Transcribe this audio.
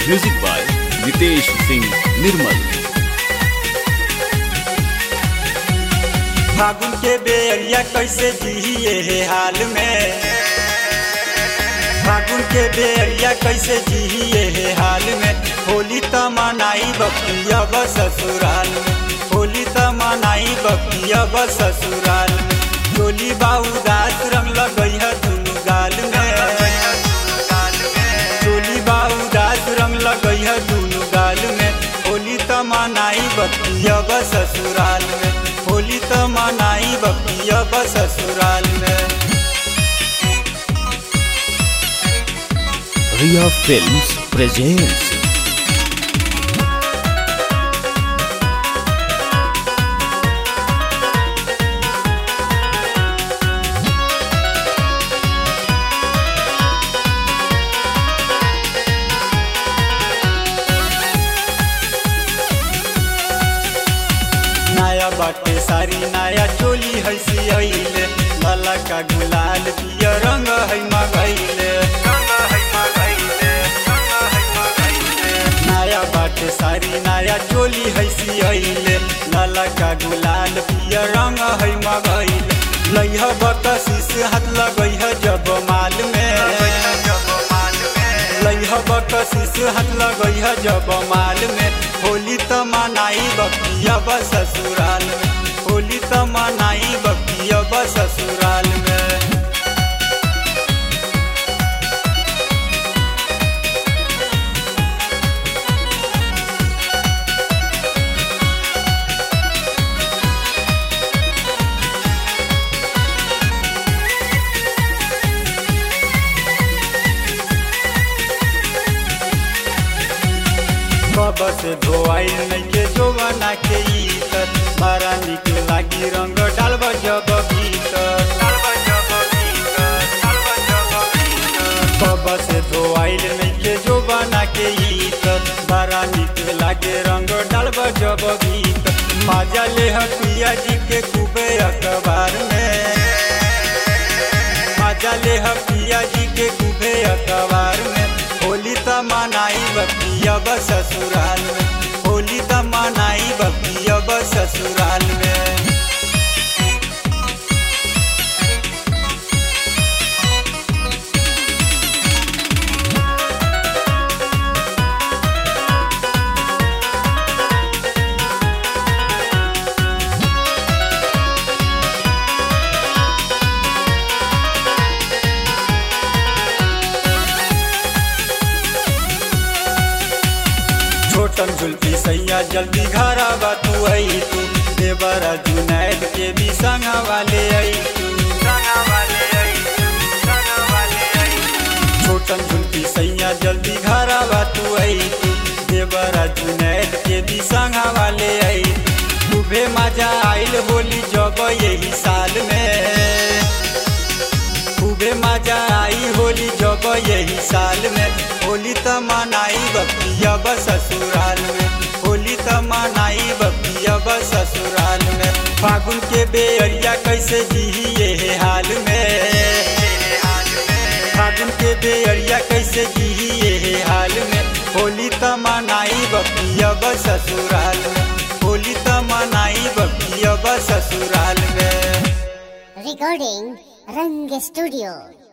Music by Nitesh Singh Nirmal फागुन के बेरिया कैसे जिए हे हाल में फागुन के बेरिया कैसे जिए हे हाल में होली त मनाई बकिया ब ससुराल में होली त मनाई बकिया ब ससुराल में चोली बाऊ दास रंग लगई है दुनु गाल में चोली बाऊ दास रंग लगई है दुनु गाल में होली त मनाई बकिया ब ससुराल में होली त मनाई बकिया ब ससुराल में रिया फिल्म्स प्रेजेंट्स नया बाटे सारी नया चोली है सियले लाला का गुलाल पिया रंग है मगैले नया बाटे सारी नया चोली है सियले लाला का गुलाल पिया रंग है मगैले लइह बकसीस हाथ लगई है जब माल में लइह बकसीस हाथ लगई है जब माल में होली त मनाई बकिया ब ससुराल में होली त मनाई बकिया ब ससुराल में कब से धोआई नैके जोवना के इतर बड़ा निक लागी रंग डालब जब भीतर कब से धोआई नैके जोवना के इतर बड़ा निक लागे रंग डालब जब भीतर मजा ले पिया जी के खूबे अखबार में मजा ले पिया जी के खूबे अखबार में होली त मनाई बकिया ब ससुराल में होली त मनाई बकिया ब ससुराल में छोटन जुल्फी सैया जल्दी घर बा तू आई तू देवरा जुनैद के भी संग वाले आई तू छोटन जुल्फी सैया जल्दी घर बा तू आई तू देवरा जुनैद के भी संग वाले आई खूबे मजा आइल होली जब यही साल में खूबे मजा आई होली जब यही साल में होली त मनाई बकिया ब ससुराल में होली त मनाई बकिया ब ससुराल में फागुन के बेरिया कैसे जिए हे हाल में फागुन के बेरिया कैसे जिए हे हाल में होली त मनाई बकिया ब ससुराल में होली त मनाई बकिया ब ससुराल में Recording Rang Studio.